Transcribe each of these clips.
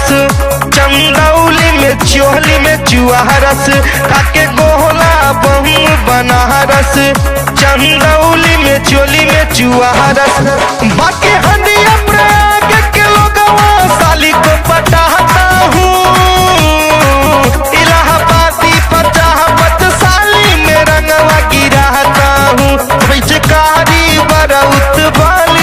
चंदौली में चोहली में चुआरस खाके गोहला बहु बनारस चंदौली में चोली में चुआरस बाकी हदिया प्रयाग के लोगवा साली को पटाता हूँ इलाहाबादी पचाहत साली में रंगवा गिराता हूँ पिचकारी बरउत वाली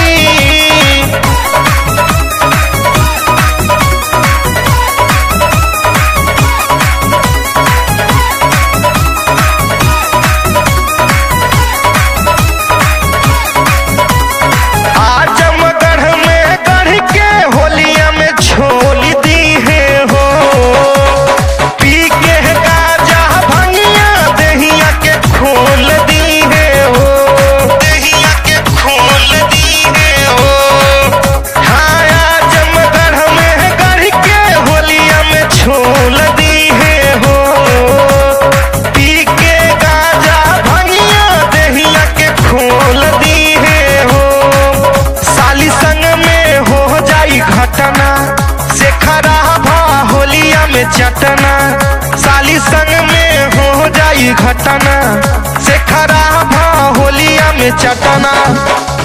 आजमगढ़ में गढ़ के होलिया में छोल दी है हो पी के गाजा भंगिया दहिया के खोल दी है हो दहिया के खोल दी है हो हाँ आजमगढ़ में गढ़ के होलिया में छोल दी है हो पी के गाजा भंगिया दहिया के खोल दी है हो साली संग में हो जाई घटना से खराबा होलिया में चटना साली संग में हो जाई घटना से खराबा होलिया में चटना